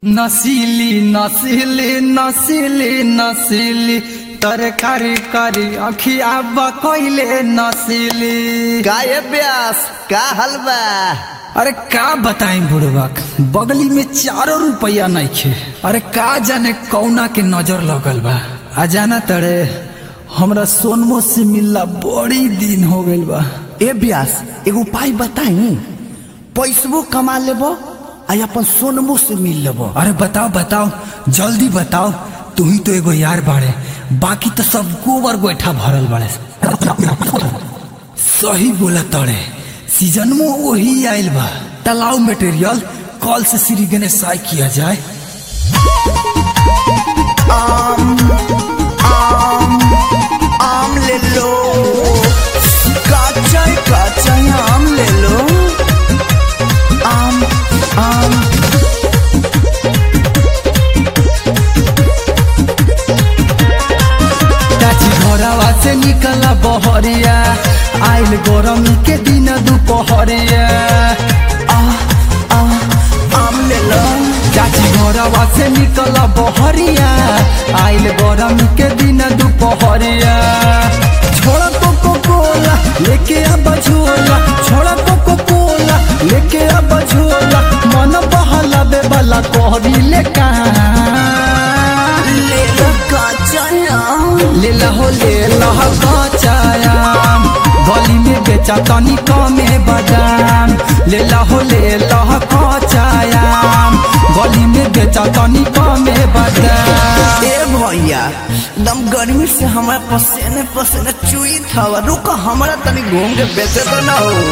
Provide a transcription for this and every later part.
नसीली नसीली नसीली नसीली तरकारी करी अखिया बकैले नसीली गाये ब्यास का हलवा अरे का बताई बुढ़बक बगली में चारो रुपया नहीं खे अरे का जाने कौना के नजर लगल बा आ जाना तड़े हमरा सोनमो से मिलला बड़ी दिन हो गइल बा ए ब्यास एगो उपाय बताई पैसबो कमा लेबो आ अपन सोनमो से मिल लेबो अरे बताओ बताओ जल्दी बताओ तू ही तो एगो यार बाड़े बाकी तो सब गोबर गोईठा भरल बाड़े सही बोला तड़े सीजन में वही आइल बा तालाव मटेरियल कल से श्री गणेश साय किया जाए आम ले लो काचा काचा आम ले लो आम आम चाची घरवा से निकला बहरिया आइल गरम के दिन दुपहरिया आ आ आम ले लो चाची घरवा से निकला बहरिया आइल गरम के दिन दुपहरिया छोड़ा कोको कोला लेके अब झोला छोड़ा कोको कोला लेके अब झोला मन बहला बेबला कोहरी ले ले लो काचा आम ले लहो ले लह कचायाम गली में बेचा तनी कमे बादाम ले लहो ले लह कचायाम गली में बेचा तनी कमे बादाम ए भैया दम गर्मी से हमारा पसीने पसीने चुई था रुको हमारा तनी घूम के बेचे तो ना हो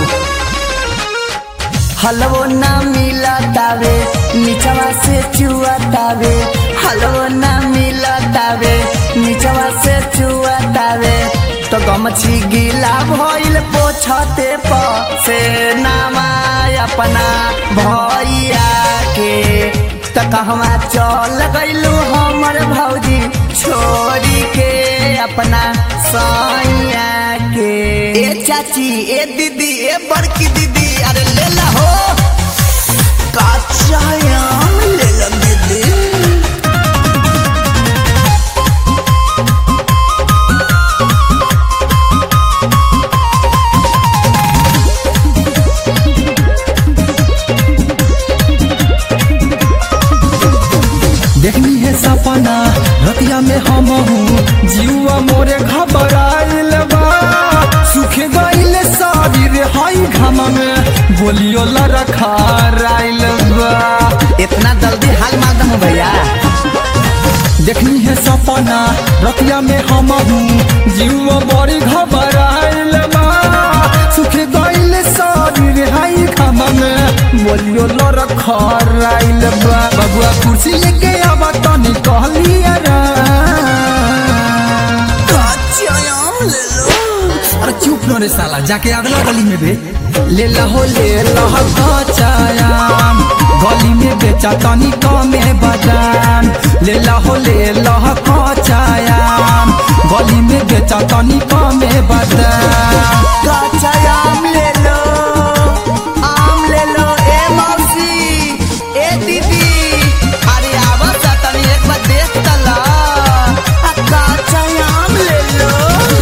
हलवो ना मिला तावे नीचवा से चुआ तावे हलवो ना मिला तावे नीचवा से चुआ तावे तो गमछी गीला भइल पोछते प से नामा अपना भैया के त कहवा चल गइलू हमर भौजी छोड़ी के अपना सैया के ए चाची ए दीदी ए बड़की दीदी अरे ले ला हो काचा आम ले ला दीदी देखनी है सपना रतिया में हम हूँ जीवा मोरे घबराइल बा सुखे गइल सारी रे हाई घामा में बोलियो लरखा राइल बा इतना जल्दी हाल मालदम भैया देखनी है सपना रतिया में हम हूँ जीव बड़ी घबराइल बा सुखे गइल सारी रे हाई खामा में बोलियो लर खराइल बा बबुआ कुर्सी लेके आवा तनी कहलिया रा काचा आम ले लो अरे चुप न रे साला जाके अगला गली में बे ले लहो ले लह कचायाम गली में बेचा तनी कमे बादाम ले लहो ले लह कचायाम गली में बेचा तनी कमे बादाम काचा आम ले लो आम ले लो ए मौसी ए दीदी अरे आवा सा तनी एक बार देख तला आ काचा आम ले लो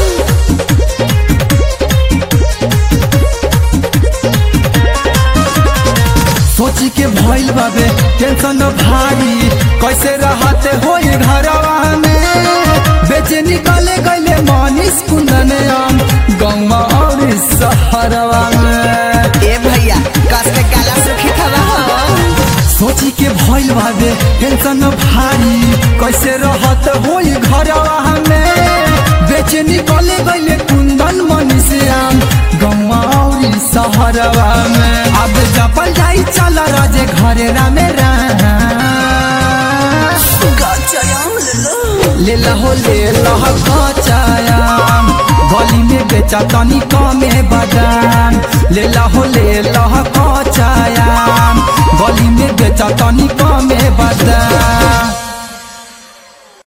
सोची के भइल बाबे टेंशन भारी कैसे रहते होई घरवा में बेचे निकले गइले मनीष कुंदन आम गौवा और शहरवा में ए भैया कस के काला सुखी खवा सोची के भइल बाबे टेंशन भारी कैसे रहत होई घरवा में बेचे निकले गइले कुंदन मनीष आम गौवा और शहरवा में अब जपल जाई चल राजे घरे रामे राम काचा आम ले लो ले लहो ले लह कचायाम गली में बेचा तनी कमे बादाम ले लहो ले लह कचायाम गली में बेचा तनी कमे बादाम